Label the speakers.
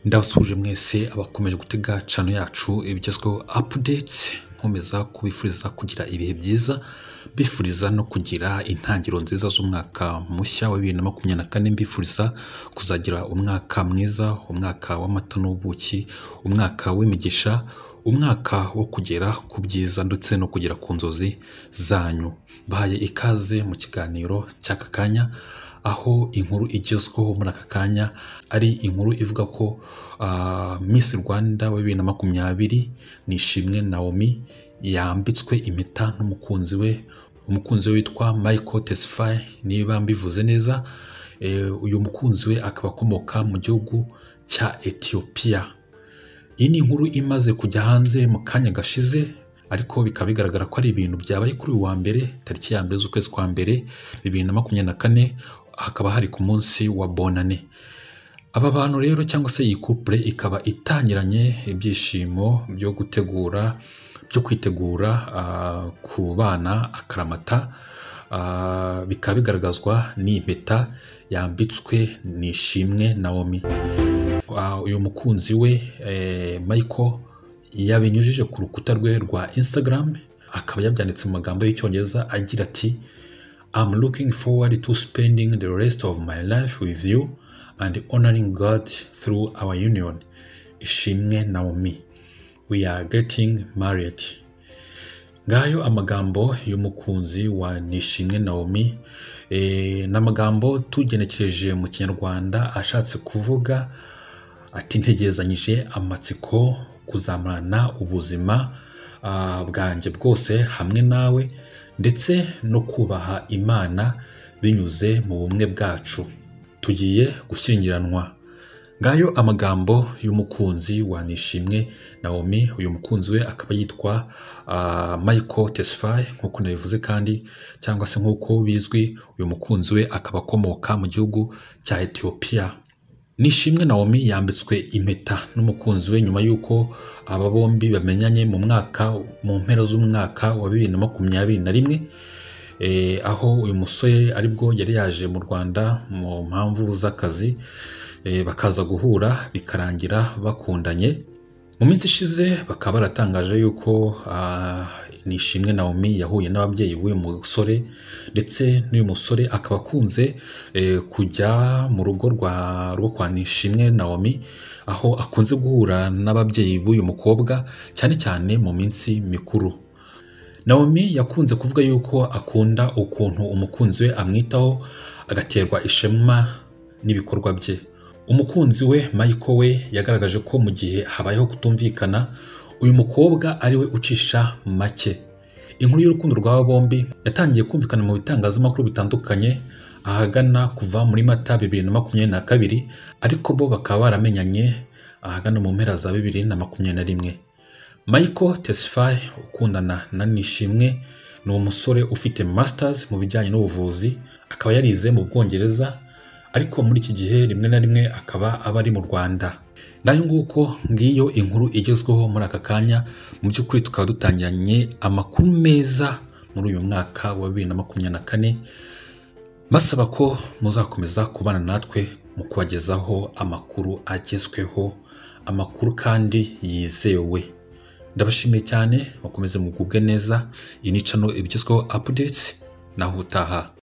Speaker 1: ndabasuje mwese abakomeje gutega cano yacu ibigezweho apudetsi nkomeza kubifuriza kugira ibihe byiza bifuriza no kugira intangiriro nziza z'umwaka mushya wa bibiri na makumyabiri na kane mbifuriza kuzagira umwaka mwiza umwaka w'amata n'ubuki umwaka w'imigisha umwaka wo kugera ku byiza ndetse no kugera ku nzozi zanyu bahaye ikaze mu kiganiro cy'aka kanya aho inkuru igezweho muri aka kanya ari inkuru ivuga ko Miss Rwanda wa bibiri na makumyabiri nishimwe Naomi yambitswe impeta n'umukunzi we umukunzi we witwa Michael Tesfaye niba mbivuze neza Eh, uyu mukunzi we akaba akomoka mu gihugu cya Ethiopia iyi ni inkuru imaze kujya hanze mu kanya gashize ariko bikaba bigaragara ko ari ibintu byabaye kuri uyu wa mbere tariki ya mbere z'ukwezi kwa mbere bibiri na makumyabiri na kane hakaba hari ku munsi wa bonane aba bantu rero cyangwa se iyi couple ikaba itangiranye ibyishimo byo gutegura byo kwitegura ah, ku bana akaramata Ah, bikaba bigaragazwa n'impeta yambitswe nishimwe Naomi Ah, uyu mukunzi we eh, Michael yabinyujije ku rukuta rwe rwa Instagram akaba yabyanditse mu magambo y'icyongereza agira ati I'm looking forward to spending the rest of my life with you and honoring God through our union. Ishimwe Naomi. We are getting married. Ngayo amagambo y'umukunzi wa Nishimwe Naomi eh, ni amagambo tugenekereje mu Kinyarwanda ashatse kuvuga ati ntegerezanyije amatsiko kuzamarana ubuzima ah, bwanjye bwose hamwe nawe ndetse no kubaha imana binyuze mu bumwe bwacu tugiye gushyingiranwa ngayo amagambo y'umukunzi wa nishimwe naomi uyu mukunzi we akaba yitwa ah, michael tesfaye nk'uko nabivuze kandi cyangwa se nk'uko bizwi uyu mukunzi we akaba akomoka mu gihugu cya etiyopiya Nishimwe Naomi yambitswe impeta n'umukunzi we nyuma y'uko aba bombi bamenyanye mu mwaka mu mpera z'umwaka wa bibiri na makumyabiri na rimwe eh, aho uyu musore aribwo yari yaje mu Rwanda mu mpamvu z'akazi eh, bakaza guhura bikarangira bakundanye mu minsi ishize bakaba baratangaje yuko ah, Nishimwe Naomi yahuye n'ababyeyi b'uyu musore ndetse n'uyu musore akaba akunze eh, kujya mu rugo rwa rwo kwa Nishimwe Naomi aho akunze guhura n'ababyeyi b'uyu mukobwa cyane cyane mu minsi mikuru Naomi yakunze kuvuga yuko akunda ukuntu umukunzi we amwitaho agaterwa ishema n'ibikorwa bye umukunzi we Michael we yagaragaje ko mu gihe habayeho kutumvikana uyu mukobwa ari we ucisha make inkuru y'urukundo rw'aba bombi yatangiye kumvikana mu bitangazamakuru bitandukanye ahagana kuva muri mata bibiri na makumyabiri na kabiri ariko bo bakaba baramenyanye ahagana mu mpera za bibiri na makumyabiri na rimwe Michael Tesfaye ukundana na Nishimwe ni umusore ufite masters mu bijyanye n'ubuvuzi akaba yarize mu Bwongereza ariko muri iki gihe rimwe na rimwe akaba aba ari mu Rwanda nayo nguko ngiyo inkuru igezweho muri aka kanya mu by'ukuri tukaba dutangiranye amakuru meza muri uyu mwaka wa bibiri na makumyabiri na kane basaba ko muzakomeza kubana natwe mu kubagezaho amakuru agezweho amakuru kandi yizewe ndabashimiye cyane bakomeze mugubwe neza iyi ni cano ibigezweho apudetsi naho utaha